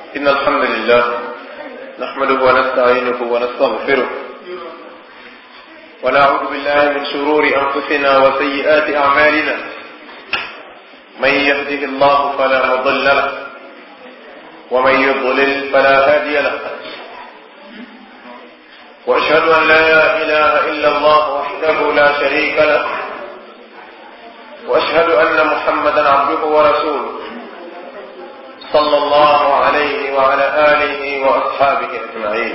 إن الحمد لله نحمده ونستعينه ونستغفره ونعوذ بالله من شرور أنفسنا وسيئات أعمالنا من يهده الله فلا مضل له ومن يضلل فلا هادي له وأشهد أن لا إله إلا الله وحده لا شريك له وأشهد أن محمدا عبده ورسوله صلى الله عليه وعلى آله وأصحابه أجمعين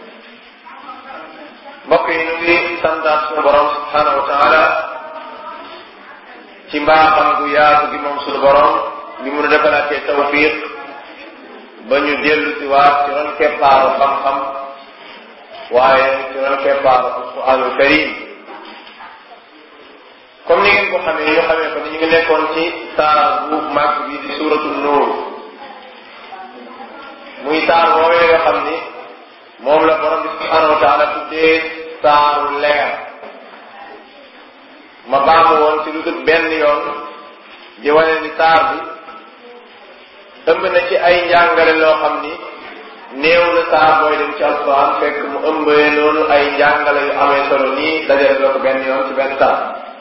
mbokk yi ñu ngi santaat suñu borom subhanahu wa taala ci mbaaxam gu yaatu gi moom suñu borom li mu nu defalaatee tawfiq ba ñu dellu si waat ci ron keppaaru xam-xam waaye ci ron keppaaru alquranul karim comme ni ngeen ko xamee ñu xamee ko ni ñu ngi nekkoon ci saar bu màgg bi di suuratu nuur muy saar woowee nga xam ni moom la borom bi subhanahu wa taala tuddee saaru leer ma baamu woon ci lu dul benn yoon di wane ni saar bi ëmb na ci ay njàngale loo xam ni néew na saar booy dem ci alquran fekk mu ëmbee noonu ay njàngale yu amee solo nii dajale la ko benn yoon ci benn saar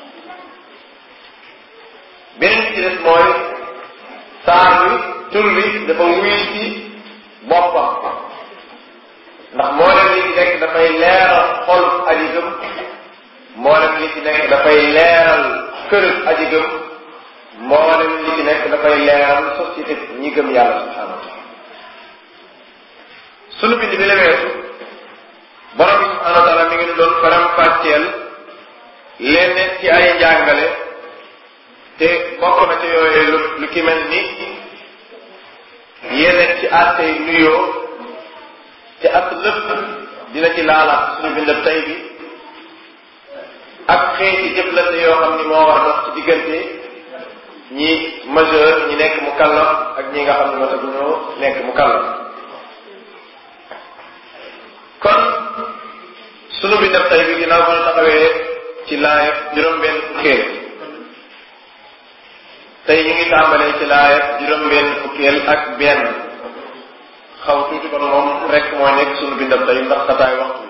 beneen ci des mooy saar bi tur bi dafa wuy ci boppam ndax mboolem li ci nekk dafay leeral xol aji gëm mboolem li ci nekk dafay leeral kër aji gëm mboolem li ci nekk dafay leeral société ñi gëm yàlla subhanahu wa taala sunu bind bi la weesu borom bi subhanahu wa taala mi ngi doon faram fàcceel lenn ci ay njàngale te bokk na ci yooyu lu lu ki mel ni yenn ci àttey nuyoo te ak lépp dina ci laalaat suñu bindab tey bi ak xeeti jëflante yoo xam ni moo war a dox ci diggante ñi majeur ñi nekk mu kallaf ak ñi nga xam ne mataguñoo nekk mu kallaf kon suñu bindab tey bi ginnaaw bu ñu taxawee ci laayab juróom-benn fukkeel tey ñu ngi tàmbalee ci laayab juróom-benn fukkeel ak benn xaw tuuti kon moom rek mooy nekk suñu bindam tey ndax xataay waxtu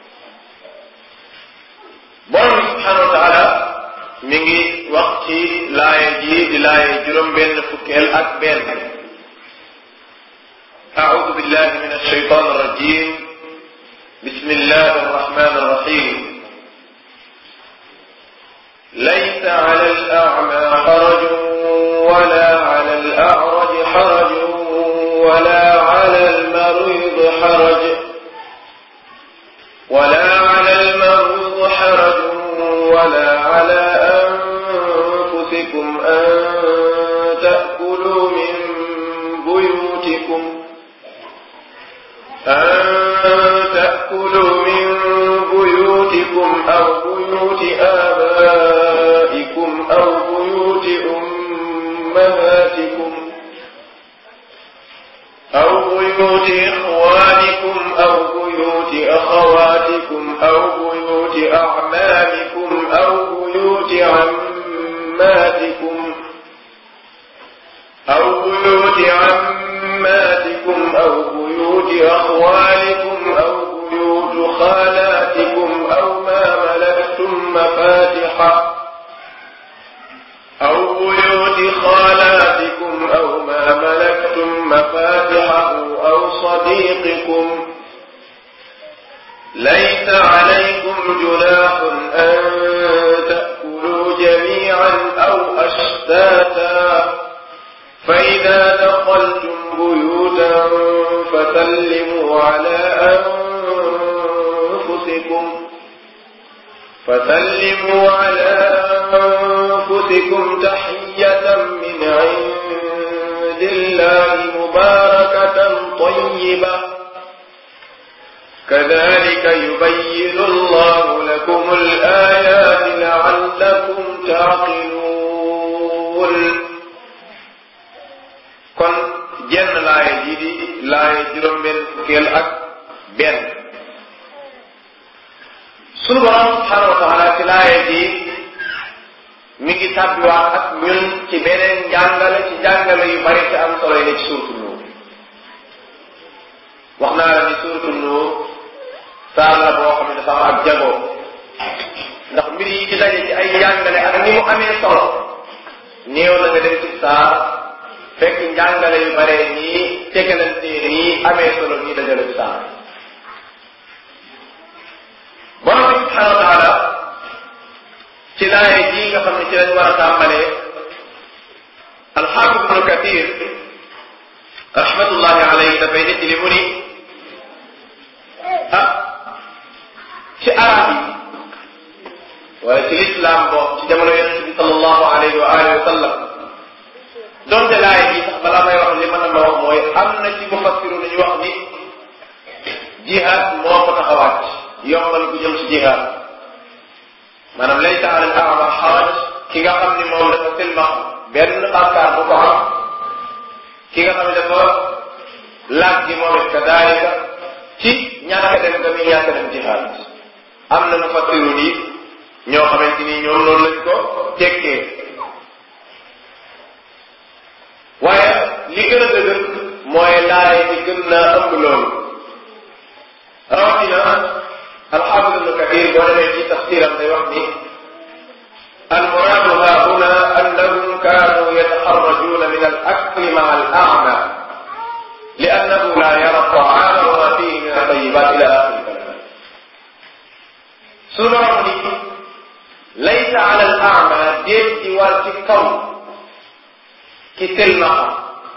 borom bi subhanahu wa taala mi ngi wax ci laaye ji di laaye juróom benn fukkeel ak benn أعوذ بالله من الشيطان الرجيم بسم الله الرحمن الرحيم ليس على الأعمى حرج ولا على الأعرج حرج ولا على المريض حرج ولا على المريض حرج ولا على أنفسكم أن تأكلوا من بيوتكم أن تأكلوا من بيوتكم أو بيوت آبائكم أو بيوت أمهاتكم أو بيوت إخوانكم أو بيوت أخواتكم أو بيوت أعمامكم أو بيوت عماتكم أو بيوت عماتكم أو بيوت أخوالكم أو بيوت خالاتكم أو ما ملكتم مفاتحه أو بيوت خالاتكم أو ما ملكتم مفاتحه أو صديقكم ليس عليكم جناح أن تأكلوا جميعا أو أشتاتا فإذا دخلتم بيوتا فسلموا على أنفسكم فسلموا على أنفسكم تحية من عند الله مباركة طيبة كذلك يبين الله لكم الآيات لعلكم تعقلون kon jenn laaya ji di laaya juróom-benn fukkeel ak benn sunu borom subhanahu wa taala ci laaya ji mi ngi tàbbiwaat ak ñun ci beneen njàngale ci njàngale yu bari te am solo yi ne ci suurtu Nuur wax naa la ni suuratu Nuur saar la boo xam ne dafa am ak jagoo ndax mbir yi ci daje ci ay njàngale ak ni mu amee solo néew na nga dem ci saar fekk njàngale yu bare nii tegalante nii amee solo nii dajale ci saar borom bi subhanahu wa taala ci laaye ji nga xam ne ci lañ war a tàmbalee alxaafid ibnu kathir rahmatullahi alayhi dafay nit li mu ni ah ci arab yi wala ci lislaam boobu ci jamono yonente bi sallallahu alayhi wa alihi wa sallam donte laay ji sax balaa may wax li ma na ma wax mooy am na ci mufassiru nañu wax ni jihaad moo ko tax a wàcc yombal gu jëm ci jihaad maanaam laysa ala al a'ma xaraj ki nga xam ni moom dafa silmax benn bàkkaar bu ko am ki nga xam ne dafa laaj gi moom it kadaalika ci ñàkk dem nga muy ñàkk dem jihaad am na mufassiru yi ñoo xamante ni ñoom noonu lañ ko tekkee waaye li gën a dëgër mooy laay bi gën naa ëmb loolu rawatina alxaafid ibnu kathir boo demee ci tafsiram day wax ni almuraadu ha huna annahum kaanu yataxarrajuuna min al akli maa al a'ma li annahu la yara taama wa ma fihi min atayibat ila axiri kalam suñu borom ni laysa ala al a'ma déet di war ci kaw ki telmaxa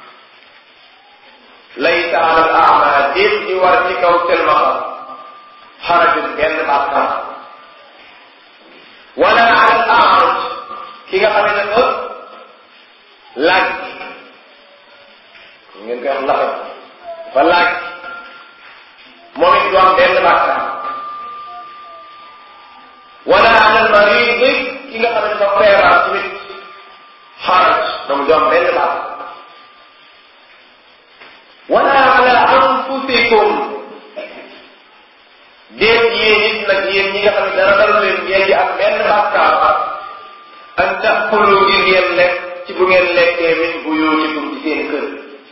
laysa ala al a'ma déet di war ci kaw telmaxa xarajun benn bàkkaar wala ala al a'raj ki nga xam ne dafa laaj ngeen koy wax laxe dafa laaj moom it du am benn bàkkaar wala ala al marid ki nga xam ne dafa feebar tamit xaraj donc du am benn bàkkaar wala ala anfusikum déet yéen nit nag yéen ñi nga xam ne dara dara leen ngeen di am benn bàkkaar an taxulu ngir ngeen lekk ci bu ngeen lekkee min buyutikum ci seen kër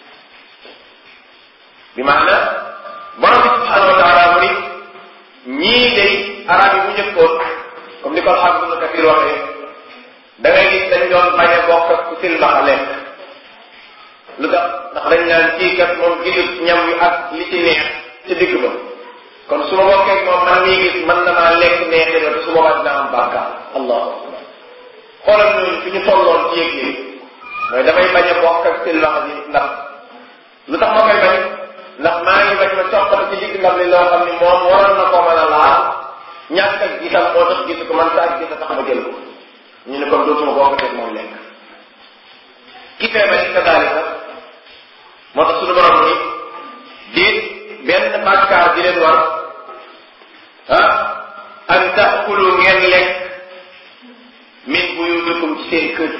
bi maanaam borom bi subhanahu wa taala mu ni ñii day arab yi bu njëkkoon comme ni ko alxam ibnu kathir waxee da ngay gis dañ doon bañ a bokk ak ku silmaxa lekk lu tax ndax dañ naan kii kat moom gisut ñam wi ak li ci neex ci digg ba kon su ma bokkee moom man mii gis mën na maa lekk neexee la te su boobaa dina am bàkkaar allahu akbar xoolal ñooñu fi ñu tolloon ci yëg yi mooy damay bañ a bokk ak silmaxa ji ndax lu tax ma koy bañ ndax maa ngi bañ ma coppal ci digg ndam li loo xam ni moom waroon na ko mën a laal ñàkk ak gisam moo tax gisu ko man saa gis a tax ma jël ko ñu ne kon dootuma bokk ak moom lekk ki feebar it kadaalika moo tax suñu borom ni diit benn bàkkaar di leen war ah an taakulu ngeen lekk min buyutikum ci seen kër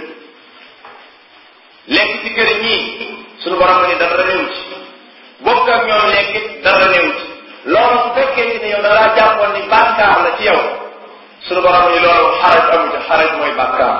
lekk ci kër ñii suñu borom ni dara néew ci bokk ak ñoom lekk it dara néew ci loolu su fekkee ni yow da laa jàppoon ni bàkkaar la ci yow suñu borom ni loolu xaraj amu ci xaraj mooy bàkkaar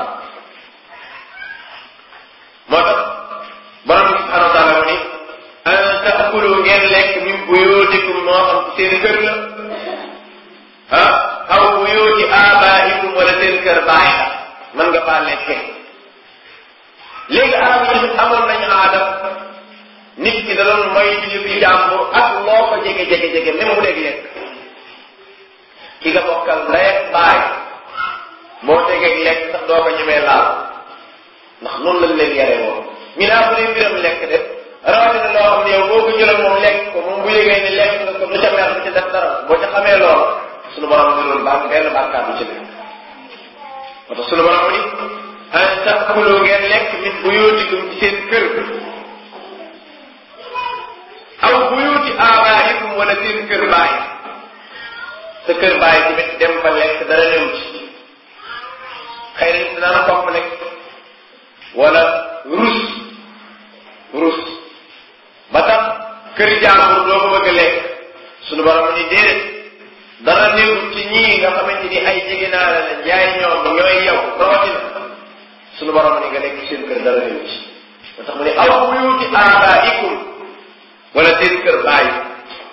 moo tax borom bi subhanahu wa taala mu ni an taakulu ngeen lekk min buyutikum moo xam ci seen kër la ah aw buyuti abaikum wala seen kër baay la mën nga faa lekkee léegi arab yi tamit amoon nañu aadam nit ki da doon moy ci ñu fi jàmbur ak loo ko jege jege jege même mu dégg lekk ki nga bokkal ndey ak baay boo tegee lekk sax doo ko ñemee laal ndax noonu lañ leen yare woon ñu naa bu dee mbiram lekk de rawatina loo xam ne yow boo ko jëloon moom lekk ko moom bu yëgee ni lekk nga ko lu ca mer du ci def dara boo ca xamee lool suñu borom bi loolu bàkk benn bàkkaar du ci nekk moo tax suñu borom ni an taakulu ngeen lekk min buyutikum ci seen kër aw buyuti abaikum wala seen kër baay sa kër baay tamit dem fa lekk dara ñëw ci xëy na dina la complexe wala rus rus ba tax kër jàmbur doo ko bëgg a lekk suñu borom ni déedéet dara néew ci ñii nga xamante ni ay jege naa la la jaay ñoom ñooy yow rawatina suñu borom ni nga lekk seen kër dara néew ci ba tax mu ne aw buyuti abaikum wala seen kër baay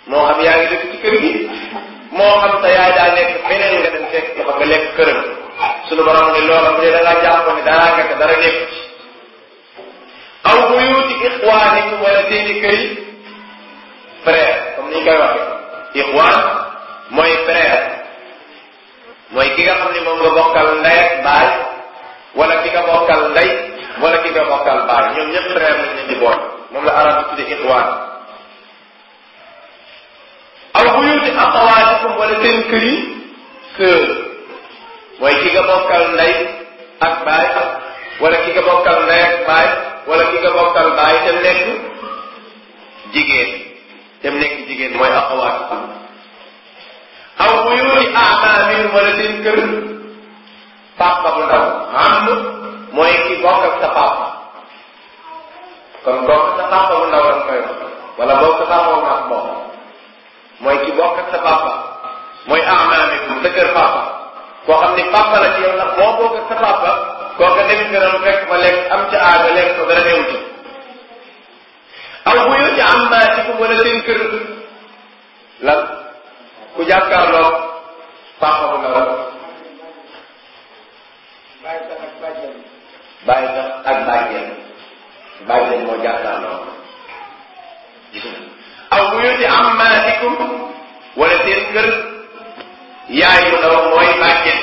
moo xam yaa ngi dëkk ci kër gi moo xam sa yaay daa nekk beneen nga dem fekk dafa nga lekk këram suñu borom ne loola bu dee da ngaa jàpp ne dara nga te dara nekk ci aw buyuti ixwaanikum wala seeni kër yi frère comme ni ñu koy waxee ixwaan mooy frère mooy ki nga xam ne moom nga bokkal ndey ak baay wala ki nga bokkal ndey wala ki nga bokkal baay ñoom ñëpp frère lañ leen di boole moom la arab di tudde ixwaan aw buyuti axawaatikum wala seen kër yi sœur mooy ki nga bokkal ndey ak baay wala ki nga bokkal ndey ak baay wala ki nga bokkal baay te nekk jigéen te nekk jigéen mooy axawaatikum aw buyuti amaamin wala seen kër papa bu ndaw am mooy ki bokk ak sa papa kon bokk sa papa bu ndaw lañ koy wax wala bokk sa papa bu mag moom mooy ki bokk ak sa papa mooy amaamikum sa kër papa koo xam ni papa la ci yow ndax moo bokk ak sa papa kooka demit nga doon fekk fa lekk am ca aaga lekk ko dara newu ci aw buyuti ammaatikum wala seen kër lan ku jàkkaarloo papa bu ndaw bàyyi sax ak bàjjen bàjjen moo jàkkaarloo gis nga aw buyuti ammaatikum wala seen kër yaay bu ndaw mooy bàjjen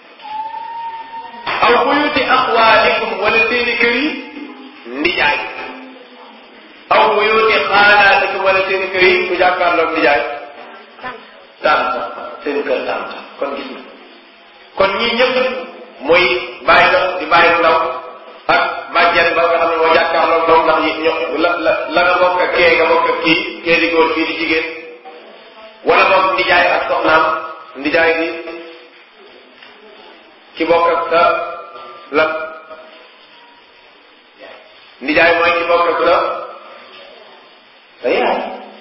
aw buyuti axwaalikum wala seeni kër yi ndijaay aw buyuti xaalaatikum wala seeni kër yi ku jàkkaarloog ndijaay tànta seen kër tànta kon gis nga kon ñii ñëpp mooy bàyyi la di bàyyi bu ndaw ak bàjjen ba nga xam ne moo jàkkaarloog doom ndax ño la la la nga bokk ak kee nga bokk ak kii kee di góor kii di jigéen wala boog ndijaay ak soxnaam ndijaay bi ki bokk ak sa la ndijaay mooy ki bokk ak sa sa yaay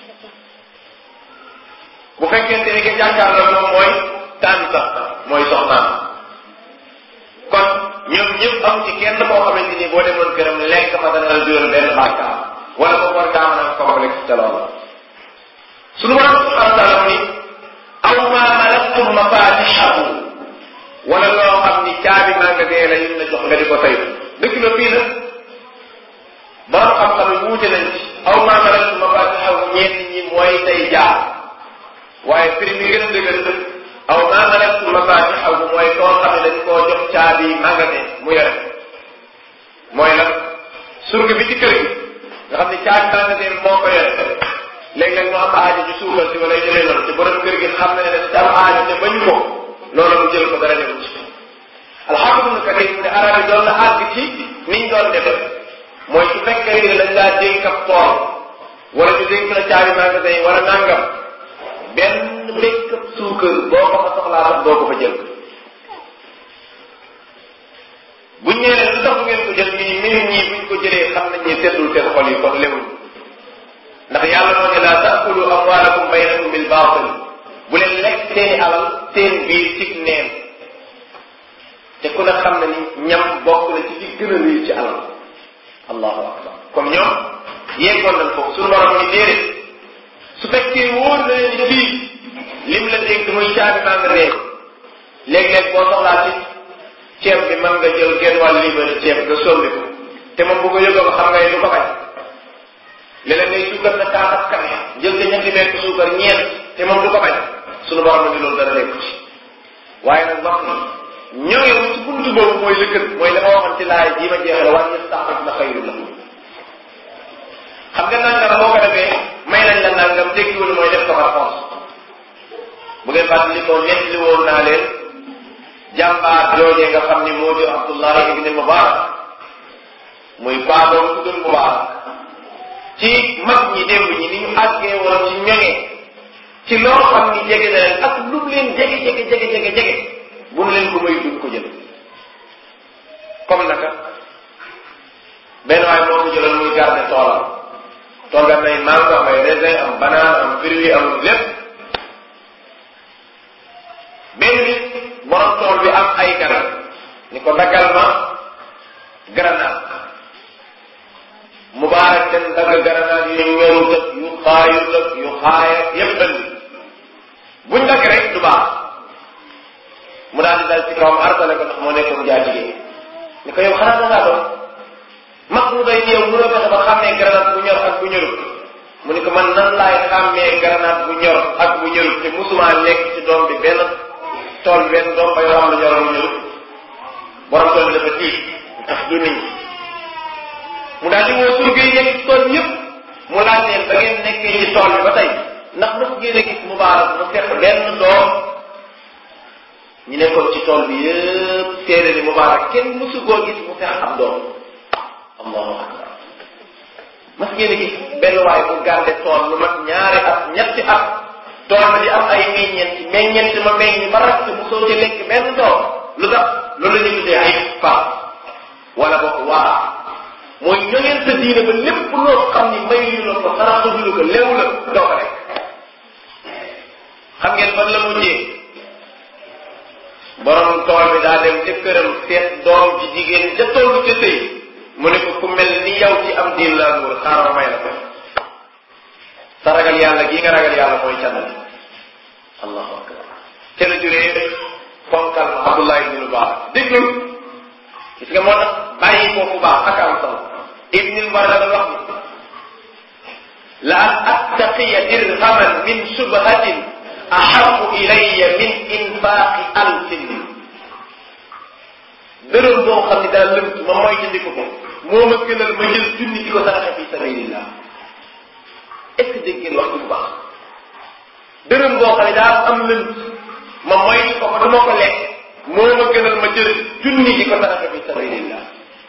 bu fekkente ni ki jàkkaarloo moom mooy tànta mooy soxnaam kon ñoom ñëpp am ci kenn koo xamante ni boo demoon këram lekk fa dana la jural benn bàkkaar wala boog war kaa mën a complexe ca loolu suñu borom subhanahu wa taala ni aw ma malaktum mafatixahu wala loo xam ni caabi magasin la yim la jox nga di ko tey dëgg la fii nag borom xam-xam yi wuute nañ ci aw ma malaktum mafatixahu ñenn ñi mooy tey jaar waaye prix bi gën a dëgër aw ma malaktum mafatixahu mooy koo xam ne dañ koo jox caabi magasin mu yore mooy nag surga bi ci kër gi nga xam ne caabi magasin moo ko yore léeg-léeg mu am aajo ci suukar si wala jëlee noonu te borom kër gi xam na ne dafa ci am aajo te bañu ko loolu mu jël ko dara newu ci alhamdulilah karim mu ne arab yi doon na àgg ci niñ doon def mooy su fekkee ni dañ laa dénk ab tool wala ñu dénk la caabi magasin yi wala nangam benn békk suukar boo ko fa soxlaa sax doo ko fa jël buñ ñëwee lu tax ngeen ko jël ñu ni minute ñii buñ ko jëlee xam nañ ne seddul seen xol yi kon lewuñ ndax yàlla moo ne laa taakulu amwaalakum baynakum bil baatil bu leen lekk seeni alal seen biir ci neen te ku ne xam na ni ñam bokk na ci li gën a rëy ci alal allahu akbar comme ñoom yeggoon nañ foofu suñu borom ni déedéet su fekkee wóor na leen ni fii lim la dégg muy caabi maa nga réew léeg-léeg boo soxlaa ci ceeb bi mën nga jël genn wàll libéré ceeb nga sombi ko te moom bu ko yëgoo xam ngay lu ko bañ léeg-léeg ngay suukar na kaa ak kafe jël sa ñetti mètre suukar ñeent te moom du ko bañ suñu borom ni loolu dara nekku ci waaye nag wax ni ñëwee ci buntu boobu mooy lëkkët mooy la ma waxoon ci laay jii ma jeexale waa yastaxif na xayru la xam nga nangam boo ko defee may nañ la nangam tekkiwul mooy def ko par force bu ngeen fàttali ko nettali woon naa leen jàmbaar joojee nga xam ni moo jur Abdullah ibn Mubarak muy baaboom tuddul Mubarak ci mag ñi démb ñi ni ñu àggee woon ci ñoŋee ci loo xam ni jege na leen ak lu mu leen jege jege jege jege jege bu nu leen ko may duñ ko jël comme naka benn waay moo ko jëloon muy garder toolam tool bi am nay mango am ay raisin am banane am fruit am lépp benn bi borom tool bi am ay garab ni ko daggal ma grenade mubaarak dem dagg garanaat yu ñorut ak yu xaayut ak yu xaaya yépp andi buñ dagg rek du baax mu daal di dal ci kawam artale ko ndax moo nekkoon jaatigee ni ko yow xanaa da ngaa doon mag mu day yow mënoo fexe ba xàmmee grenade bu ñor ak bu ñorut mu ni ko man nan laay xàmmee grenade bu ñor ak bu ñorut te musuma lekk ci doom bi benn tool benn doom bay wax la ñor bu ñorut borom tool bi dafa tiit tax du nit ñi mu daal di woo surga yi nekk ci tool yëpp mu laaj leen ba ngeen nekkee ci tool bi ba tey ndax mos ngeen a gis mubaarak mu fekk benn doom ñu nekkoon ci tool bi yëpp téere ni mubaarak kenn mosu koo gis mu fex am doom allahu akbar mas ngeen a gis benn waay bu garde tool lu mat ñaari at ñetti at tool bi di am ay meññeent meññeent ma meññ ba rakk mosoo ci lekk benn doom lu tax loolu la ñu tuddee ay fa wala boog waa mooy ñoŋeel sa diine ba lépp loo xam ni mayu la ko saraxu la ko leew la doo ko rek xam ngeen fan la mujjee borom tool bi daa dem ca këram seet doom ji jigéen ca tollu ca sëy mu ne ko ku mel ni yow ci am diin laa nuur xaaral may la ko sa ragal yàlla gii nga ragal yàlla mooy cànnal allahu akbar ca la juree fonkal ma abdullah ibnu baax déglul gis nga moo tax bàyyi kooku baax ak am solo ibnul barda da wax ni la an attaqiya dirhaman min subhatin ahabu ilayya min infaqi alfin dërëm boo xam ne daa lëmt ma mooy jëndi ko ko moo ma gënal ma jël junni di ko saraxe fi sabilillah est ce que dégg ngeen wax bu baax dërëm boo xam ne daa am lënt ma mooy ko ko dama ko lekk moo ma gënal ma jël junni di ko saraxe fi sabilillah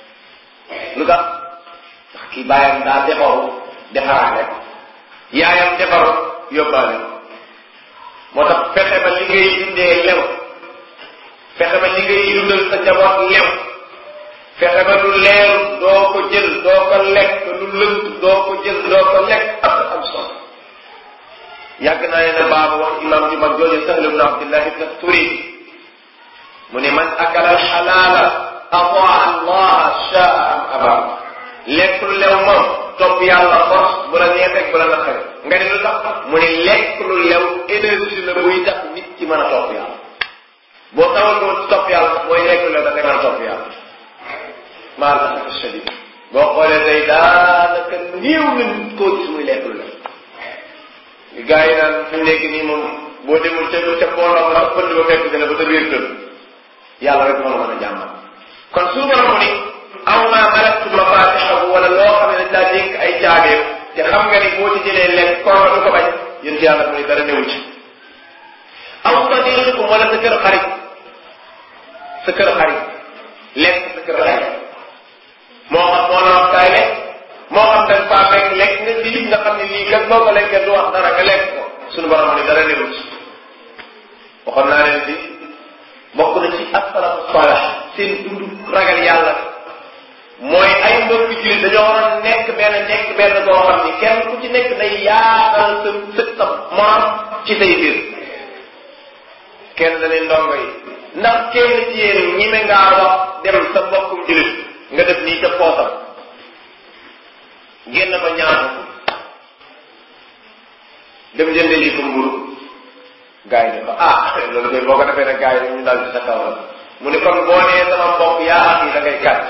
lu tax ndax kii bàyyam daa defaru defaraale ko yaayam defaru yóbbaale ko moo tax fexe ba li ngay dundee lew fexe ba li ngay dundal sa njaboot lew fexe ba lu leer doo ko jël doo ko lekk lu lënt doo ko jël doo ko lekk ak am solo yàgg naa leen baaba wax imam ju mag jooju Sahl ibn Abdillah ibn Turi mu ne man akala alxalaala ataa allah shaa am aba lekk lu lew moom topp yàlla force bu la neex rek bu la naqare nga ne lu tax mu ne lekk lu lew énergie la buy tax nit ci mën a topp yàlla boo tawal ko topp yàlla mooy lekk lu lew da ngay mën a topp yàlla maa la asaf shadid boo xoolee day daanaka néew na nit koo gis muy lekk lu lew li gars yi naan fi mu nekk nii moom boo demul ca ca mbooloo la pënd ba fekk dina ba sa biir kër yàlla rek moo la mën a jàmmal kon suñu borom mu ni aw maa malaktu mafatixahu wala loo xam ne dañ daa dénk ay caabeem te xam nga ni boo ci jëlee lekk kooka du ko bañ yéen ci yàlla mu ni dara newu ci aw sadiqikum wala sa kër xarit sa kër xarit lekk sa kër xarit moo xam moo la wax kaay lekk moo xam dañ faa fekk lekk nga lii nga xam ne lii kat boo ko lekkee du wax dara nga lekk ko suñu borom mu ni dara newu ci waxoon naa leen fi bokk na ci asalafu salax seen dundu ragal yàlla mooy ay mbokk jullit dañoo war a nekk benn nekk benn boo xam ni kenn ku ci nekk day yaatal sa sëg sa morom ci say biir kenn da leen ndongo yi ndax kenn ci yéen ñime ngaa wax dem sa mbokkum jullit nga def nii ca poosam génn ba ñaanu dem jënde lii ko mburu gars yi ne ko ah loolu koy boo ko defee nag gars yi ñu dal ci sa kaw la mu ni kon boo nee sama mbokk yaa ak yi da ngay gàtt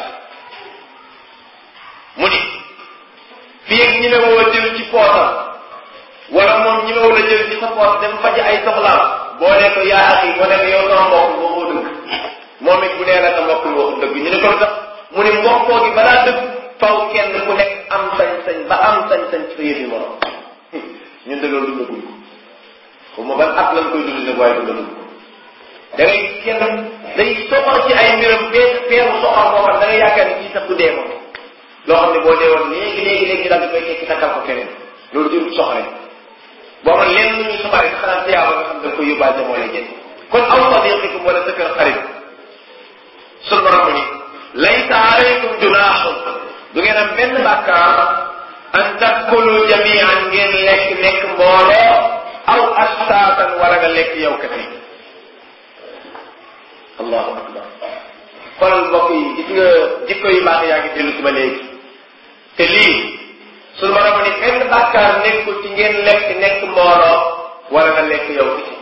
mu ni fii ak ñi woo jël ci poosam wala moom ñi woo la jël ci sa poos dem faji ay soxlaam boo nee ko yaa ak yi boo nee ko yow sama mbokk waxoo dëgg moom it bu nee la sa mbokk waxu dëgg ñu ne ko lu tax mu ni mbokkoo gi balaa dëgg faw kenn ku nekk am sañ-sañ ba am sañ-sañ ci sa yëfi morom ñun de loolu dundaguñ ko xaw ma ban at lañ koy dund nag waaye dundaguñ ko da ngay kenn day soxor ci ay mbiram fee feeru soxor moo xam da ngay yaakaar ni kii sax du dee moom loo xam ne boo dee woon léegi léegi léegi daal di koy tekki takkal ko keneen loolu jërul soxore boo man lenn lu ñuy soxore sax xanaa tiyaaba nga xam da nga koy yóbbaale moo lay jënd kon aw sadiqikum wala sa kër xarit sun borom ni laysa alaykum junaaxun du ngeen am benn bàkkaar an takkulu jamian ngeen lekk nekk mbooloo aw astaatan wala nga lekk yow kese allahu akbar xoolal mbokk yi gis nga jikko yu baax yaa ngi dellu si ba léegi te lii suñu borom ni benn bàkkaar nekkul ci ngeen lekk nekk mbooloo wala nga lekk yow kese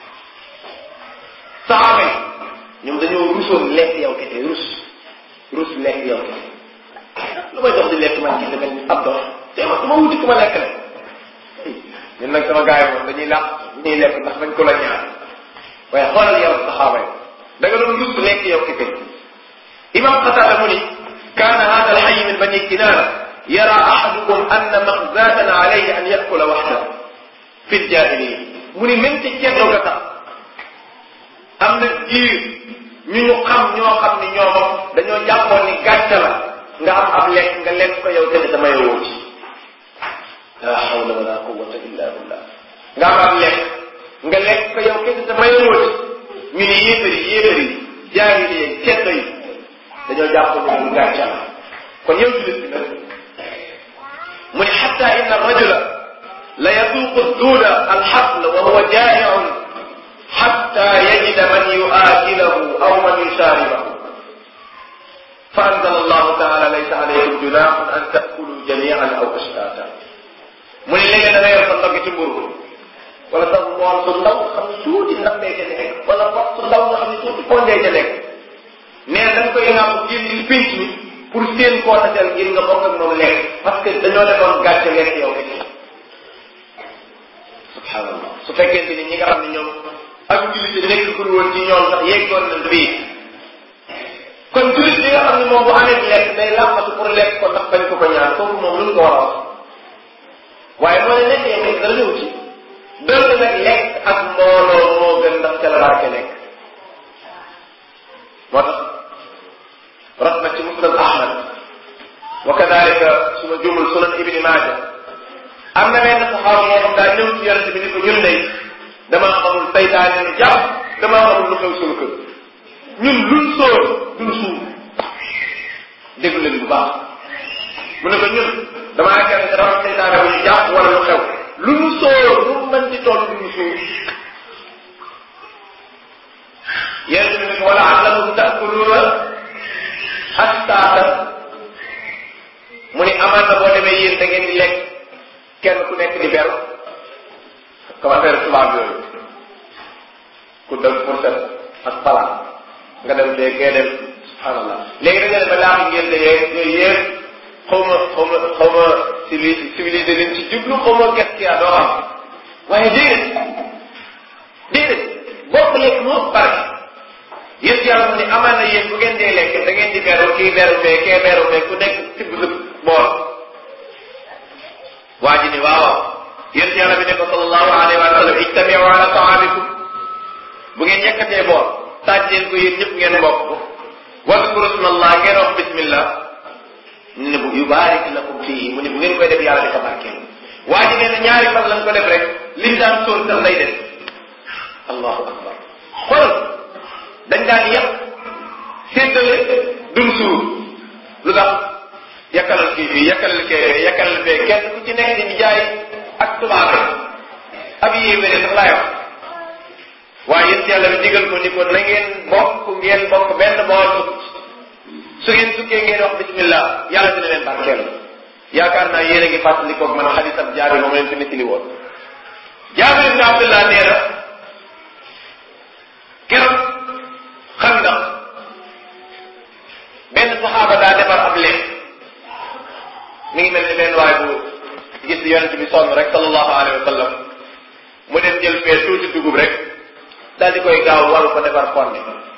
saxaaba yi ñoom dañoo rusoon lekk yow kese rus rus lekk yow kese lu may dox di lekk man kese mel ni ab dox te ma ma wuti ku ma lekk rek ñun nag sama gars yi moom dañuy làq ñuy lekk ndax bañ ko la ñaan waaye xoolal yow saxaaba yi da nga doon rus lekk yow kese imam Qatada mu ni kaana hada alxay min bani kinaana yara ahadukum anna maxzatan alayhi an yakula waxda fi ljahiliya mu ni même ci ceddo ga tax am na jiir ñu ñu xam ñoo xam ni ñoom dañoo jàppoon ni gàcce la nga am ab lekk nga lekk ko yow kese damay woo ci la hawla wala quwwata illa billah nga am ab lekk nga lekk ko yow kese damay woo ci ñu ni yéefari yéefari jaahiliya ceddo yi dañoo jàpp ni lu gàcce la kon yow julit bi nag mu ne xatta inna rajula la yasuuqu duuda alxabl wa huwa jaaiun xatta yajida man yuaakilahu aw man yusaaribahu fa anzala allahu taala laysa alaykum junaaxun an taakulu jamian aw ashtaata mu ne léegi da nga yor sa ndogg ci mburu wala sa mool su ndaw xam ne tuuti ndambee ca nekk wala bopp su ndaw nga xam ne tuuti pondee ca nekk nee na da nga koy ngàpp génn ci pénc mi pour seen koo taseel ngir nga bokk ak moom lekk parce que dañoo defoon gàcce lekk yow kese subhanallah su fekkente ni ñi nga xam ne ñoom ak jullit nekk gul woon ci ñoom sax yeggoon nañ fii kon jullit bi nga xam ne moom bu amee lekk day làqatu pour lekk ko ndax bañ ko ko ñaan kooku moom lu ñu ko war a wax waaye moo ne nekk yow dara ñëw ci donte nag lekk ak mbooloo moo gën ndax ca la barke nekk moo tax rat na ci musnad ahmad wa kadalika suma jumul sunan ibni maaja am na benn saxaaba moo xam daa ñëw ci yonente bi ni ko ñun day damaa xamul saytaane nu jàpp damaa xamul lu xew suñu kër ñun luñ sóor duñ suur déglu leen bu baax mu ne ko ñun damaa yaakaar ne dafa am saytaane bu ñu jàpp wala lu xew lu ñu sóor lu mu mën di toll duñ suur yonente bi ne ko wala allakum taakuluuna astaata mu ni amaan na boo demee yéen da ngeen di lekk kenn ku nekk di beru comme affaire tubaab yooyu ku dem pour set ak pala nga dem dee kee dem subhanallah léegi da nga dem ba laaxi ngeen de yeeg yooyu yëpp xaw ma xaw ma xaw ma civilisé civilisé leen ci jublu xaw ma ges ki doo xam waaye déedéet déedéet bokk lekk moo barke yéen yàlla mu ne amaan na yéen bu ngeen dee lekk da ngeen di beru kii beru fee kee beru fee ku nekk tibb sa bool waa ji ni waaw yéen yàlla bi ne ko sallallahu alayhi wa sallam ijtamiu ala taamikum bu ngeen yekkatee bool taaj leen ko yéen ñëpp ngeen bokk ko wadkuru smallah ngeen wax bismillah ñu ne bu yubaarik lakum fii mu ne bu ngeen koy def yàlla di ko barkeel waa ji nee na ñaari fan lañ ko def rek liñ daan sóor sax lay def allahu akbar xool dañ daan yàq séddale duñ suur lu tax yakkalal kii fii yakkalal kee fee yakkalal fee kenn ku ci nekk di jaay ak tubaabe ab yéebéne sax laay wax waaye yéen yàlla bi digal ko ni ko na ngeen bokk ngeen bokk benn bool su ngeen sukkee ngeen wax bismillah yàlla dina leen barkeel yaakaar naa yéen a ngi fàttali koog man xadisam jaabir moom leen fi nettali woon jaabir ibn abdullah nee na keroog xam nga benn saxaaba daa defar ab lekk mi ngi mel ni benn waay bu gis yonent bi sonn rek sallallahu alayhi wa sallam mu dem jël fee tuuti dugub rek daal di koy gaaw waru ko defar fonde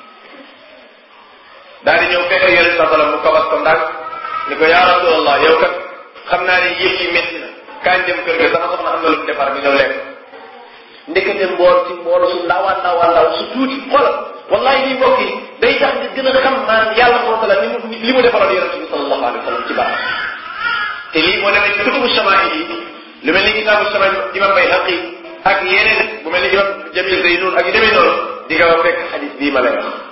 daal di ñëw fekk yonent sa sallam mu kabas ko ndànk ni ko yaa rasulallah yow kat xam naa ne yëf yi métti na kañ dem kër ga sama soxna am na lu mu defar bi ñëw lekk ndekete mbool ci mboolo su ndaw a ndaw a ndaw su tuuti xoolal wallahi lii mbokk yi day tax nga gën a xam maanaam yàlla subhanahu wa taala ni mu li mu defaloon yonent bi sallallahu alayhi wa sallam ci baax te lii boo demee ci kutubu shamaa'il yi lu mel ni kitaabu shamaa'il imam Bayhaqi ak yeneen bu mel ni imam Jamil Zaynun ak yu demee noonu di nga fekk xadis bii ma lay wax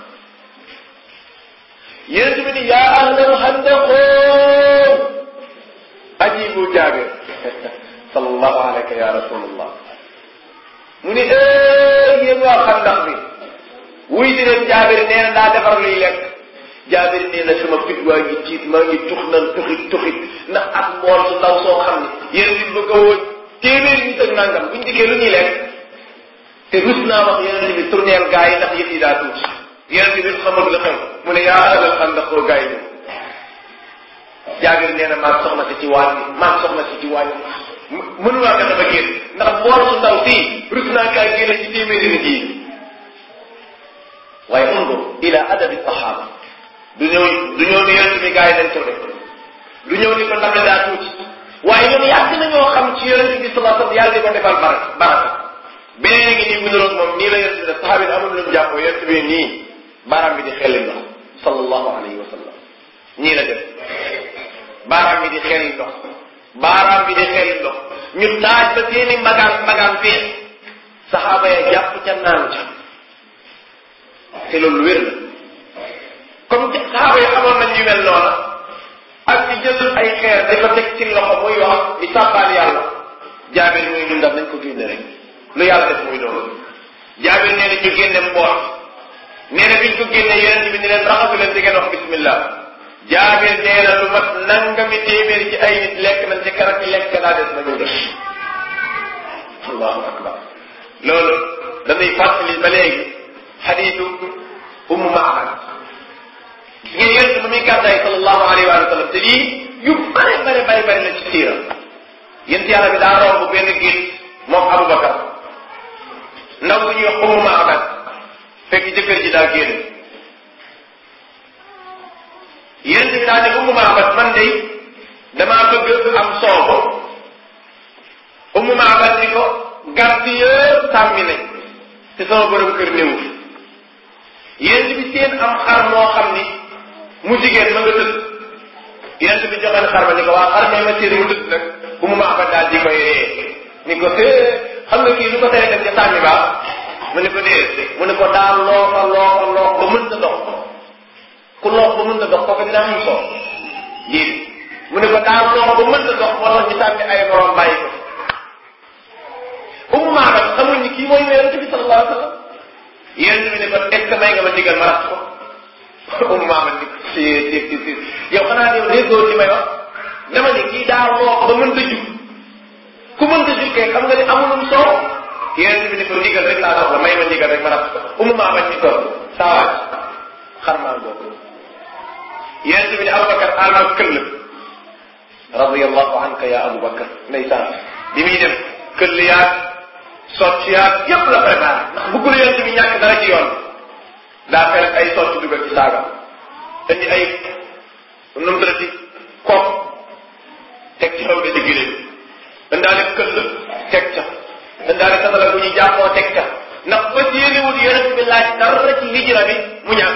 yonent bi ni yaa ahlal handaqoo ajibu jaabir sallallahu alayka ya rasulullah mu ni ee yéen waa xandax bi wuy di leen jaabir nee na daa defar luy lekk jaabir nee na sama fit waa ngi tiit maa ngi tux nan tuxit tuxit ndax ak mbool su ndaw soo xam ne yéen bi bëgg a woon téeméeri nit ak nangam buñ dikkee lu ñuy lekk te rus naa wax yeneen bi tourneel gaa yi ndax yëf yi daa tuuti yeneen bi xamul la xew mu ne yaa alal xam ndax koo gaa yi ñëw jaabir nee na maag soxna si ci waañ bi maag soxna si ci waañ bi mënumaa fexe ba génn ndax mbool su ndaw sii rus naa kaa génne ci téeméeri nit yi waaye undur ila adabi sahaba du ñëw du ñëw ni yonent bi gaa yi dañ ko def du ñëw ni ko ndax daa tuuti waaye ñoom yàgg nañoo xam ci yonent bi sallallahu alayhi wasallam yàlla di ko defal baraka baraka beneen ngi nii bu niroog moom nii la yonent bi def saxaabi yi amul lu mu jàppoo yonent bi nii baaraam bi di xelli ndox sallallahu alayhi wa sallam ñii la def baaraam bi di xelli ndox baaraam bi di xelli ndox ñu taaj ba seeni magaan magaan fee saxaaba ya jàpp ca naan ca te loolu wér la comme saxaaba yi xamoon nañ ñu mel noona ak di jël ay xeer di ko teg ci loxo muy wax di sàbbaal yàlla jaabir muy ñun daal nañ ko génne rek lu yàlla def muy noonu jaabir nee na ñu génne mboot nee na biñ ko génne yonent bi ni leen raxasu leen di ngeen wax bismillah jaabir nee na lu mat nangami téeméer ci ay nit lekk nañ ci karab yi lekk daa des nañu def allahu akbar loolu dañuy fàttali ba léegi xadiisu ummu maamad gis ngeen yonent ba muy gàddaay sallallahu alayhi wa sallam te lii yu bare bare bare bare la ci siira yent yàlla bi daa romb benn géej moom Aboubacar ndaw bu ñuy wax ummu maamad fekk jëkkër ji daa génn yent bi daa ne ummu maamad man de damaa bëgg am soobo ummu maamad ni ko gàtt yëpp sàmmi nañ te sama borom kër néewu yent bi seen am xar moo xam ni mu jigéen ma nga tëdd yent bi joxe xar ma ni ko waa xar may ma seen mu tëdd nag ummu maamad daal di koy ree ni ko hee xam nga kii lu ko tere dem ca sàmmi baax mu ne ko dee mu ne ko daal loofa loofa loof ba mënta dox ku loof ba mënta dox kooku dina am soo yéen mu ne ko daal loof ba mënta dox moo tax ñu sàmmi ay morom bàyyi ko ummu maabat xamul ni kii mooy yonent bi sallallahu alayhi wa sallam yonent bi ne ko est ce que may nga ma digal ma rax ko ummu maabat ni ko si si si si yow xanaa yow déggoo ci may wax dama ne kii daal loof ba mënta jug ku mënta jug kay xam nga ni amulum soo yonent bi ni ko ndigal rek laa soxla may ma ndigal rek ma rab umu maa bañ ni ko saawaaj xar maa boobu yonent bi ni Aboubacar alma këll radiyallahu anka ya Aboubacar ndeysaan bi muy dem këll yaag socc yaag yépp la préparé ndax bëggul yonent bi ñàkk dara ci yoon daa fekk ay socc dugal ci saagam indi ay nu mu tëddati kopp teg ci xaw de di giléem indaale këll teg ca indaale satala bu ñu jàppoo teg ca ndax ba yéenewul yonent bi laaj dara ci hijra bi mu ñàkk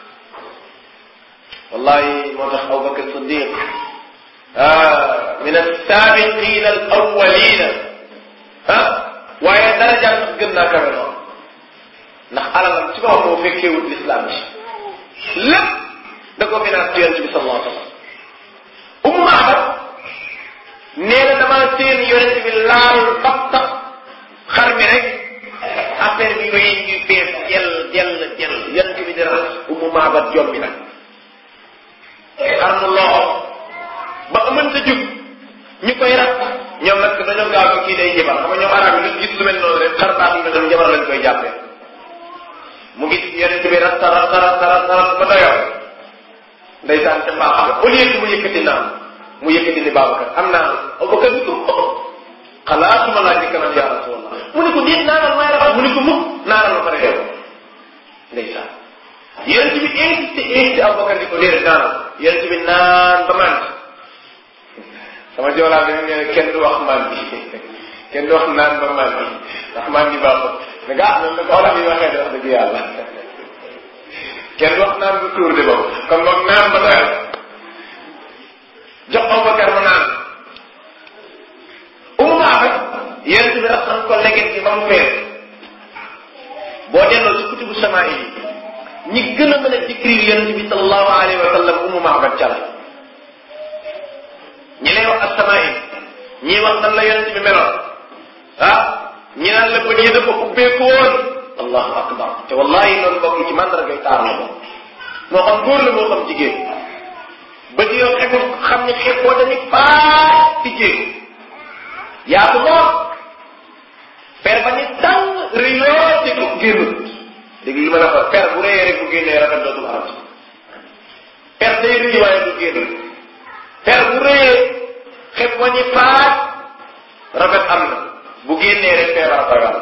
wallahi moo tax Abubakar Siddiq ah min as-saabiqiina al-awwaliina ah waaye daraja sax gën naa kawe noonu ndax alalam ci boppam moo fekkeewut l'islam bi lépp da ko financé yonent bi sallallahu alayhi wa sallam Ummu Ma'bad nee na damaa seen yonent bi laal baxta xar mi rek affaire bi wéy ngi fees jël jël jël yonent bi di raxas Ummu Ma'bad jombi nag xar mu loxo ba mënta jug ñu koy rat ñoom nag dañoo gaaw ko kii day njabar xam nga ñoom arab yi lu gis lu mel noonu rek xar baax yu mel noonu njabar lañ koy jàppee mu gis yonent bi rat rat rat rat rat ba doyoo ndeysaan ca baax ga au lieu que mu yëkkati naan mu yëkkati ni Babacar am naa Abubakar ni ko xalaatuma laaj ci kanam yaa rasulallah mu ne ko déet naanal may raxas mu ne ko mukk naanal ma pare yow ndeysaan yonent bi insisté insisté Abubakar di ko déedéet naanal yonent bi naan ba mànd sama joolaa bi nee na kenn du wax maan bi kenn du wax naan ba maan bi ndax maan bi baaxul mais gaa noonu la ko wala bi waxee de wax dëgg yàlla kenn du wax naan bu tuur de boobu kon moom naan ba doyal jox Abubakar mu naan umu maaxat yonent bi raxas ko leget gi ba mu fees boo delloo ci kutubu samaa yi ñi gën a mën a décrire yonent bi sallallahu alayhi wa sallam umu maaxat ca la ñi lay wax asamaa yi ñii wax nan la yonent bi meloon ah ñi naan la bët yi dafa ubbeeku woon allahu akbar te wallahi loolu bokk ci mandargay taar la bokk moo xam góor la moo xam jigéen ba di yoo xebu xam ne xeb boo dañu faat ci jéeg yaatu lool per ba ni tàng rëy lool te du génnut dégg li ma la wax per bu rëyee rek bu génnee rafet dootul amati per day rëy waaye du génn per bu rëyee xeb ba ni faat rafet am na bu génnee rek feebar fagal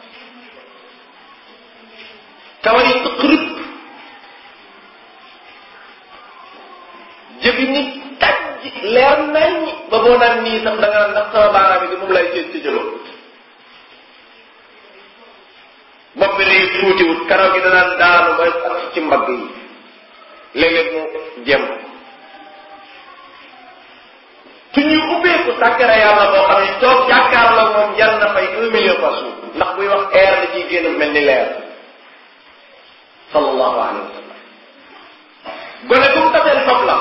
kawar yi tëq rëpp jëbi nit taj leer nañ ba boo naan nii sax da nga naan ndax sama baaraam yi di moom lay cëj ci jëloo bopp bi day tuutiwut karaw gi danaan daanu ba ak ci mbagg yi léeg-léeg mu jëm su ñuy ubbeeku sàkkara yàlla boo xam ne toog jàkkaar la moom jar na fay un million par jour ndax buy wax air da ciy génn mel ni leer sallallahu alayhi wa sallam gone bu mu taseel fab la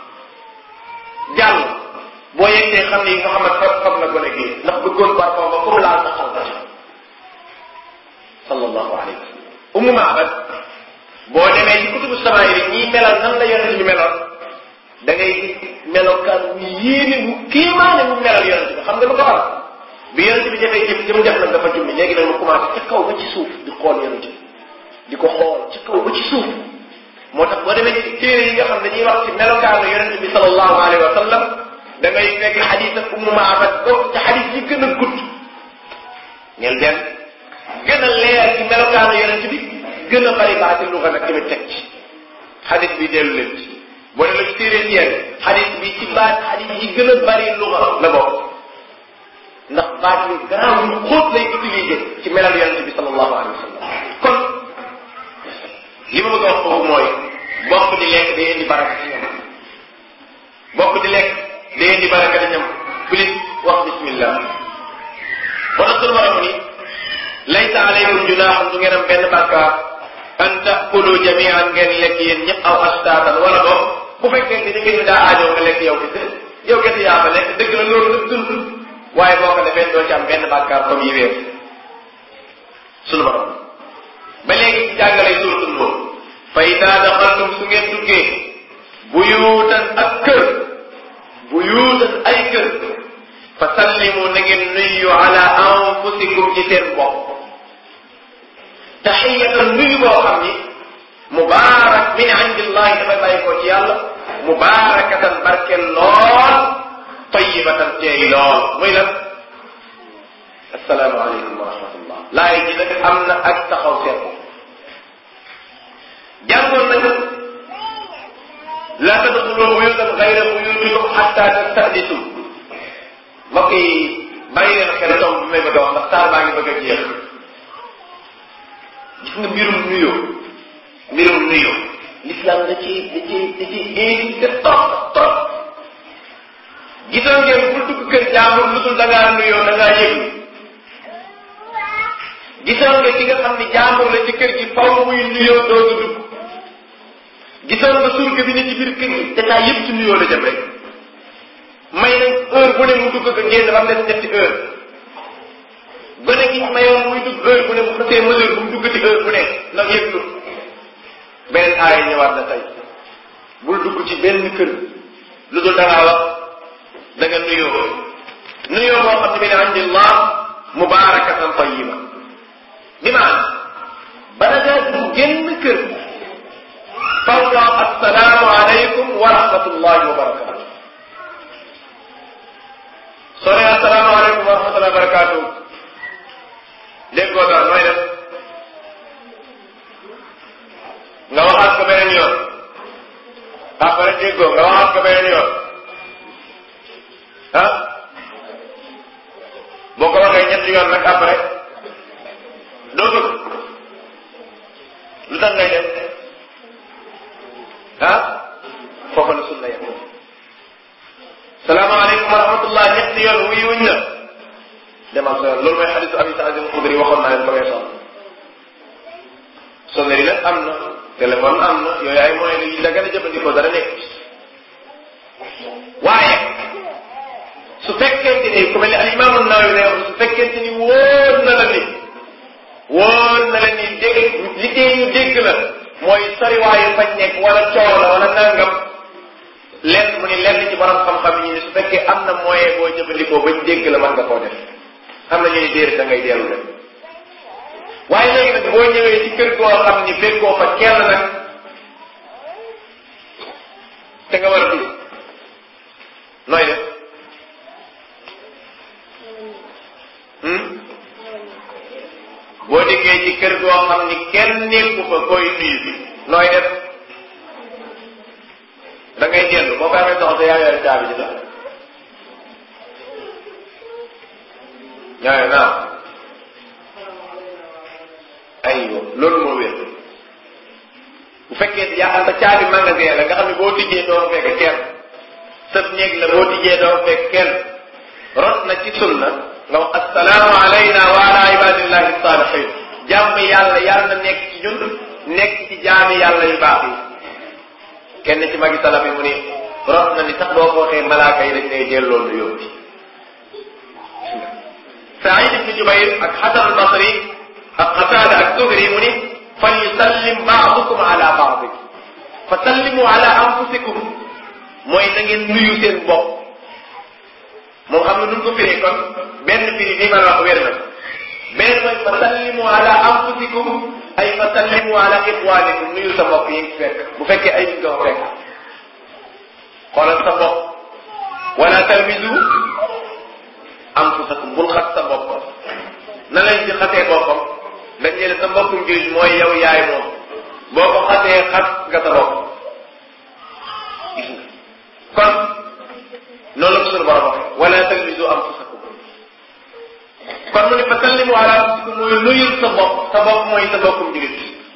jàll boo yeggee xam ne Muhammad fab fab na gone gi ndax bëggoon parfum ba comme laal sa xol sallallahu alayhi wa sallam umu maabad boo demee ci kutubu sama yi ñii melal nan la yonent bi meloon da ngay gis melokaan bu yéene bu kéemaane bu melal yonent bi xam nga lu ko waral bi yonent bi jafee jëf jëm jaf nag dafa jumbi léegi nag mu commencé ca kaw ba ci suuf di xool yonent bi di ko xool ci kaw ba ci suuf moo tax boo demee ci téere yi nga xam dañuy wax ci melokaanu yonent bi sallallahu alayhi wa sallam da ngay fekk xadis ak ummu maabad bokk ci xadis yi gën a gudd ñel benn gën a leer ci melokaanu yonent bi gën a bari baati lu nga nag tamit teg ci xadis bi dellu leen ci boo demee ci téere ci yéen xadis bi ci baat xadis yi gën a bari lu nga la bokk ndax baat yu garaaw yu xóot lay utilisé ci melal yonent bi sallallahu alayhi wa sallam kon li ma bëgg a wax foofu mooy bokk di lekk day indi baraka ci ñam bokk di lekk day indi baraka ci ñam plus wax bismillah ba tax sunu borom ni laysa alaykum junaaxun du ngeen am benn bàkkaar an taakulu jamian ngeen lekk yéen ñëpp aw astaatan wala boog bu fekkee ni da ngeen daa aajoo nga lekk yow kese yow kese yaa fa lekk dëgg la loolu nag dund waaye boo ko defee doo ci am benn bàkkaar comme yi weesu sunu borom ba léegi ci jàngale suuratul Nuur fa idaa daxaltum su ngeen duggee buyuutan ak kër buyuutan ay kër fa sallimu na ngeen nuyu ala anfusikum ci seen bopp taxiyatan nuyu boo xam ni mubaarak min indillahi dafay bàyyi ko ci yàlla mubaarakatan barkeel lool tayibatan teey lool muy lan assalaamu aleykum wa rahmatullah laay ji nag am na ak taxaw seetlu jàngoon nañu la tadxulu buyutan gayra buyutikum xatta tastadisu mbokk yi bàyyi leen xel tomb bi may bëgg a wax ndax taal baa ngi bëgg a jeex gis nga mbirum nuyoo mbirum nuyoo l'islam da ci da ci da ci insisté trop trop gisoon ngeen bul dugg kër jàmbur lu dul da ngaa nuyoo da ngaa yëglu gisoon nga ki nga xam ni jàmbur la ci kër gi faw muy nuyoo doogu dugg gisoon nga surga bi ne ci biir kër gi te taa yëpp ci nuyoo la jëm rek may nañ heure bu ne mu dugg ko génn ba mu des ñetti heure gone gi mayoon muy dugg heure bu ne mu xasee mesure bu mu dugg ci heure bu ne ndax yëglu beneen aaya ñëwaat na tey bul dugg ci benn kër lu dul da ngaa wax da nga nuyoo nuyoo boo xam ne min indillah mubarakatan tayiba bi maanaam bala ngaa dugg génn kër faw nga wax assalaamu aleykum wa rahmatullahi wa barakatu soo nee assalaamu aleykum wa rahmatullahi wa barakatu déggoo dara nooy def nga waxaat ko beneen yoon après déggoo nga waxaat ko beneen yoon ah boo ko waxee ñetti yoon nag après doo dugg lu tax ngay def ah foofa la sunna yem salaamaaleykum wa rahmatullah ñetti yoon wuyu wuñ la demal sa yoon loolu mooy xadisu abi saïd al-xudri waxoon naa leen ko weesoon sonnerie nag am na téléphone am na yooyu ay moyen yi da gën a jëfandikoo dara nekk waaye su fekkente ni ku mel ni al imam an-Nawawi ne su fekkente ni wóor na la ni wóor na la ni dégg liggéey yu dégg la mooy soriwaayu fañ nekk wala coow la wala nangam lenn mu ni lenn ci borom xam-xam yi ni su fekkee am na moyen boo jëfandikoo bañ dégg la mën nga koo def am na ñu ni déer da ngay dellu dem waaye léegi nag boo ñëwee ci kër goo xam ni fekkoo fa kenn nag te nga war a dugg nooy def boo dikkee ci kër goo xam ni kenn nekku fa koy nuyu bi nooy def da ngay dellu boo ko amee soxla yaa yore caabi ji sax ñooy naam aywa loolu moo wér bu fekkee yaa xam sa caabi magasin la nga xam ne boo tijjee doo fekk kenn sëb néeg la boo tijjee doo fekk kenn rot na ci sunna nga wax assalaamu alayna wa ala ibadillahi salihin jàmm yàlla yàlla na nekk ci ñun nekk ci jaami yàlla yu baax yi kenn ci magi salaf yi mu ni rot na ni sax boo ko waxee malaaka yi dañ lay delloo nu yóbbi Saïd ibn Jubayr ak Hasan al-Basri ak Qatada ak Zuhri mu ni fal yusallim baadukum ala baadi fa sallimu ala anfusikum mooy na ngeen nuyu seen bopp moom xam nga nun ko firee kon benn firi nii ma la wax wér na benn mooy fa sallimu ala anfusikum ay fa sallimu ala ixwanikum nuyu sa mbokk yi ngi fekk bu fekkee ay nit nga ko fekk xoolal sa bopp wala talmizu anfusakum bul xas sa bopp na lañ ci xasee boppam dañ ne sa mbokkum jullit mooy yow yaay moom boo ko xasee xas nga sa bopp gis nga kon noonu la ko suñu borom waxee wala talmizu anfusakum kon mu ne fa sallimu ala anfusikum mooy nuyul sa bopp sa bopp mooy sa mbokkum jullit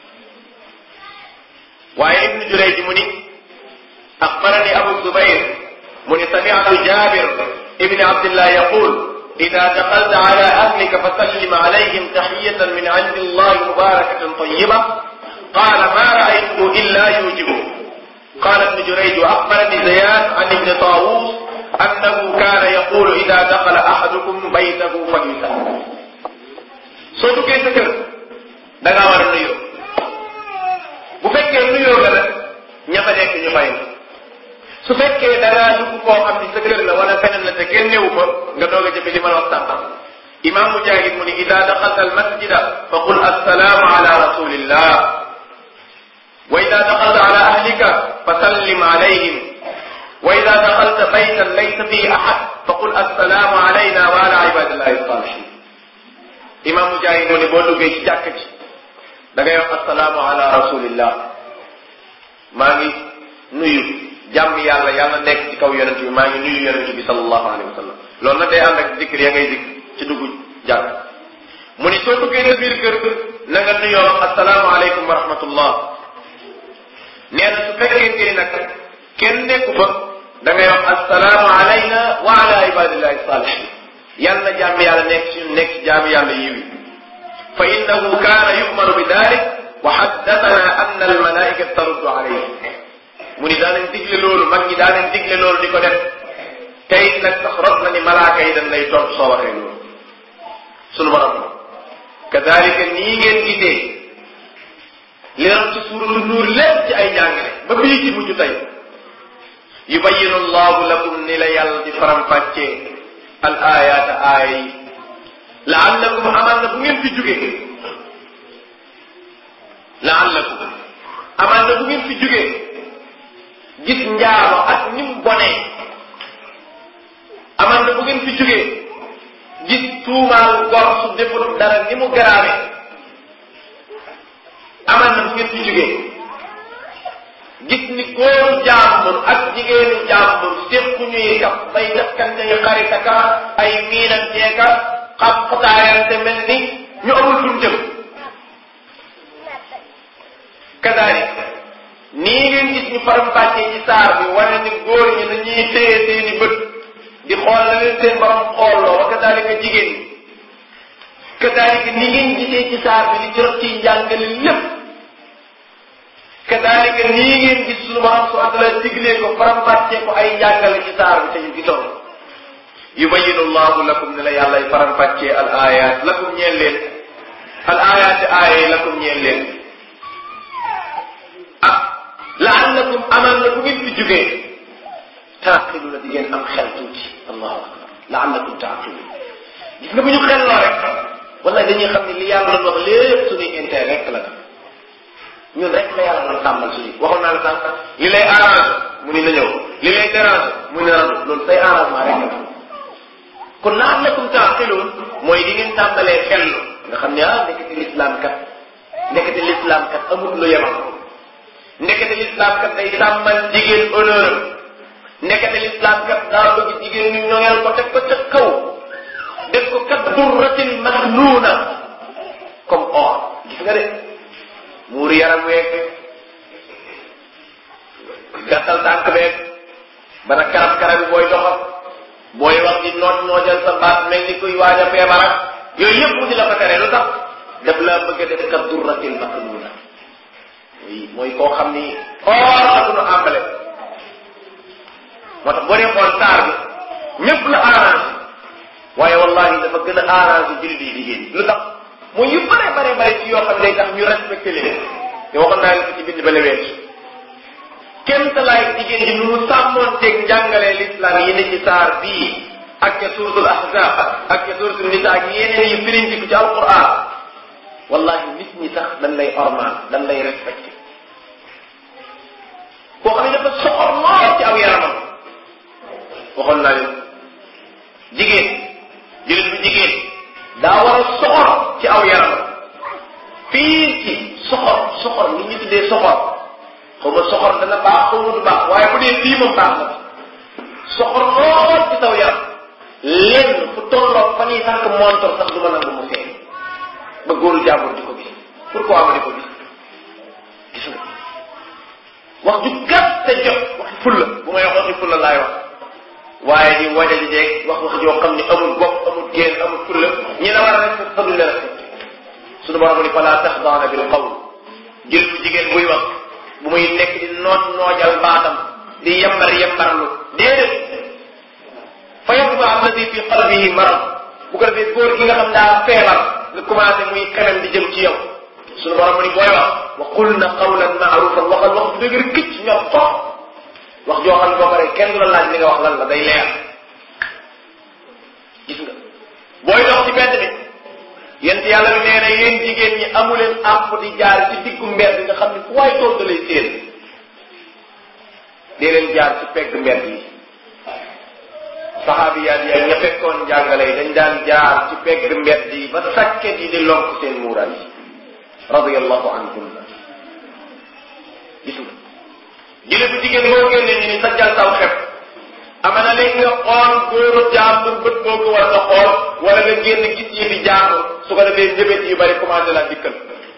waaye ibnu Jurayj mu ni axbarani abu zubayr mu ni sami'tu jabir ibn abdillah yaqul ida daxalta ala ahlika fa sallim alayhim taxiyatan min indi allah mubarakatan tayiba qala ma raaytuhu illa yujibu qala ibnu Jurayj axbarani ziyad an ibni tawus annahu kaana yaqulu ida daxala ahadukum baytahu falyusallim soo duggee sa kër da ngaa war a nuyoo bu fekkee nuyoo nga nag ña fa nekk ñu fay su fekkee da ngaa dugg koo xam ni sa kër la wala feneen la te kenn newu fa nga doog a jëfe li ma la wax sànqam imam mujahid mu ni ida daxalta almasjida fa qul assalaamu ala rasulillah wa ida daxalta ala ahlika fa sallim alayhim wa ida daxalta baytan laysa fihi ahad fa qul assalaamu alayna wa ala ibadillahi salihin imam mujahid mu ni boo duggee ci jàkk ji da ngay wax assalaamu ala rasulillah maa ngi nuyu jàmm yàlla yàlla nekk ci kaw yonent bi maa ngi nuyu yonent bi sallallahu alayhi wa sallam loolu nag day ànd ak dikr ya ngay dikk ci dugg jàkk mu ni soo duggee sa biir kër na nga nuyoo assalaamu aleykum wa rahmatullah nee na su fekkente ni nag kenn nekku fa da ngay wax assalaamu alayna wa ala ibadillahi salihin yàlla jàmm yàlla nekk ci nekk ci jàmm yàlla yiwi fa innahu kaana yu'maru bi dalik wa haddathana anna al malaikata taruddu alayhi mu ni daa leen digle loolu mag ñi daa leen digle loolu di ko def tey nag sax rot na ni malaaka yi dañ lay tontu soo waxee loolu sunu borom kadalika nii ngeen gisee li ram ci suuratu nuur lépp ci ay njàngale ba bii ci mujj tey yubayinu allahu lakum ni la yàlla di faram-fàccee al ayaata aaya yi laallakum amaan na bu ngeen fi jógee laallakum amaan na bu ngeen fi jógee gis njaalo ak ni mu bonee amaan na bu ngeen fi jógee gis tuumaal gor su deful dara ni mu garaawee amaan na bu ngeen fi jógee gis ni góoru jàmbur ak jigéenu jàmbur séqu ñuy kaf bay dakkante yu xaritaka ay miinanteeka xam xutaayante mel ni ñu amul fuñ jëm kadalik nii ngeen gis ñu faram-fàccee ci saar bi wane ni góor ñi dañuy téye seeni bët di xool la leen seen borom xoolloo wa kadalika jigéen ñi kadalika nii ngeen gisee ci saar bi li ci rot ci njàngale lépp kadalika nii ngeen gis suñu borom su àddala diglee ko faram-fàccee ko ay njàngale ci saar bi te ñu gisoon yubayinu llahu lakum ne la yàllay faram-fàccee al ayat lakum ñeel leen al ayat aaya yi lakum ñeel leen laallakum amal na bu ngeen fi jógee taaqilu la di ngeen am xel tuuti allahu akbar laallakum taaqilu gis nga bu ñu xel loo rek wala dañuy xam ne li yàlla doon wax lépp suñuy intérêt rek la ñun rek la yàlla doon tàmmal suñu waxoon naa la sànq li lay arrangé mu ni na ñëw li lay dérangé mu ni randu loolu say arrangement rek la kon laallakum taaqiluun mooy di ngeen tàmbalee xellu nga xam ne ah ndekete lislaam kat ndekete lislaam kat amul lu yemal ndekete lislaam kat day sàmmal jigéen honneur ndekete lislaam kat daa bëgg jigéen ñu ñoŋeel ko teg ko ca kaw def ko kat durratin maknuuna comme or gis nga de muuru yaram weeg gàttal tànk beeg bana karab karab bi booy doxal booy wax di noot noojal sa baat mel ni kuy waaj a feebar ak yooyu yëpp mu di la ko tere lu tax daf la bëgg a def ka durratil maknuuna oui mooy koo xam ni or la du nu àmbale moo tax boo dee xool taar bi ñëpp la arrangé waaye wallahi dafa gën a arrangé jullit yi jigéen lu tax mooy yu bare bare bare ci yoo xam ne day tax ñu respecté leen te waxoon naa leen ko ci bind ba lewees kenn talaay jigéen ji nu mu sàmmoonteeg njàngalee l'islam yi ne ci saar bii ak ca suratul ahzab ak ca suratul nisa ak yeneen yi firintiku ci alquran wallahi nit ñi sax dañ lay ormal dañ lay respecté koo xam ne dafa soxor lool ci aw yaramam waxoon naa leen jigéen jullit bu jigéen daa war a soxor ci aw yaramam fii ci soxor soxor li ñu tuddee soxor xaw ma soxor dana baax xaw ma du baax waaye bu dee fii moom baax na soxor lool ci saw yaram lenn fu tolloog fa ñuy sànq montor sax du ma nangu mu feeñ ba góoru jàmbur di ko gis pourquoi ma di ko gis gis nga wax ju gàtt te jot waxi fulla bu may wax waxi fulla laay wax waaye di waja di jeeg wax wax joo xam ni amul bopp amul génn amul fulla ñi la war a respecté sax duñ la respecté suñu borom ni fala taxdaana bil qawl jël bu jigéen buy wax bu muy nekk di noot noojal baatam di yembar yembarlu déedéet fa yatba alladi fi qalbihi marad bu ko defee góor gi nga xam daa feebar nga commencé muy xemem di jëm ci yow suñu borom ni booy wax wa qulna qawlan maarufan waxal wax bu dëgër këcc ñor toog wax joo xam ne boo paree kenn du la laaj li nga wax lan la day leer gis nga booy dox ci mbedd bi yent yàlla bi nee na yéen jigéen ñi amuleen àpp di jaar ci diggu mbedd nga xam ne fu waay tool da lay séen dee leen jaar ci pegg mbedd yi saxaabiyaat yi ak ña fekkoon njàngale yi dañ daan jaar ci pegg mbedd yi ba sàkket yi di lonk seen muuraay yi radiyallahu anhum gis nga jële bu jigéen boo génnee ñu ni sa jal taw xeb ama na léegi nga xool góoru jàmbur bët boo ko war a xool wala nga génn gis yi fi jàmbur su ko defee njëbët yu bari commencé la dikkal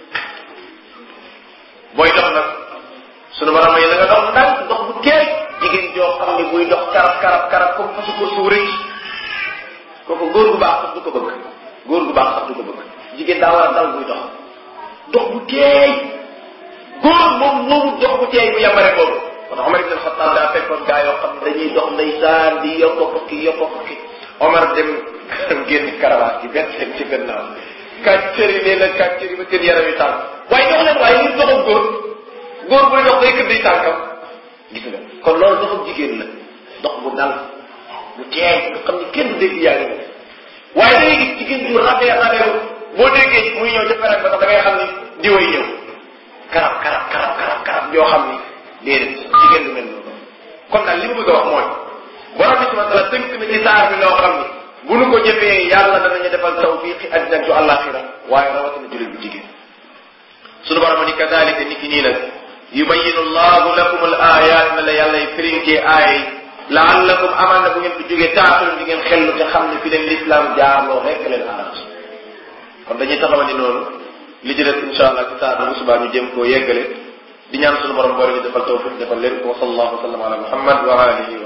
booy dox nag sunu borom yi na nga dox ndànk dox bu teey jigéen joo xam ne buy dox karab karab karab comme fasu ko suur rëcc kooku góor gu baax sax du ko bëgg góor gu baax sax du ko bëgg jigéen daa war a dal buy dox dox bu teey góor moom moomu dox bu teey bu yambare boobu kon Omar ibn Khattab daa fekkoon gaa yoo xam ne dañuy dox ndeysaan di yokko fukki yokko fukki Omar dem génn karawaas gi benn seen ci gannaaw kàccër yi nee na kàccër yi ba seen yaram yi tànk waaye dox leen waaye ñu doxam góor góor buy dox day këdd tànkam gis nga kon loolu doxam jigéen la dox bu dal bu teey nga xam ne kenn du dégg yaa ngi waaye da ngay gis jigéen ju rabee rabee boo déggee muy ñëw ca ferek ba sax da ngay xam ni diway ñëw karab karab karab karab karab yoo xam ni déedéet jigéen du mel noonu kon nag li mu bëgg a wax mooy borom bi subhanahu wa taala tënk na ci saar bi loo xam ni bu nu ko jëfee yàlla danañu defal tawfiqi àddina ju àllaaxira waaye rawatina jullit bu jigéen sunu borom ni kadalika ni ki nii nag yubayinu allahu lakum al ayat na la yàlla y firinkee aaya yi laallakum amal na bu ngeen fi jógee taaxul di ngeen xellu te xam ne fi leen l'islam jaarloo rekk leen arrangé kon dañuy taxawal ni noonu li ci des insha allah ci saa bu subaa ñu jëm koo yeggale di ñaan sunu borom boole ñu defal tawfiq defal leen ko wa sallallahu wa sallam ala muhammad wa alihi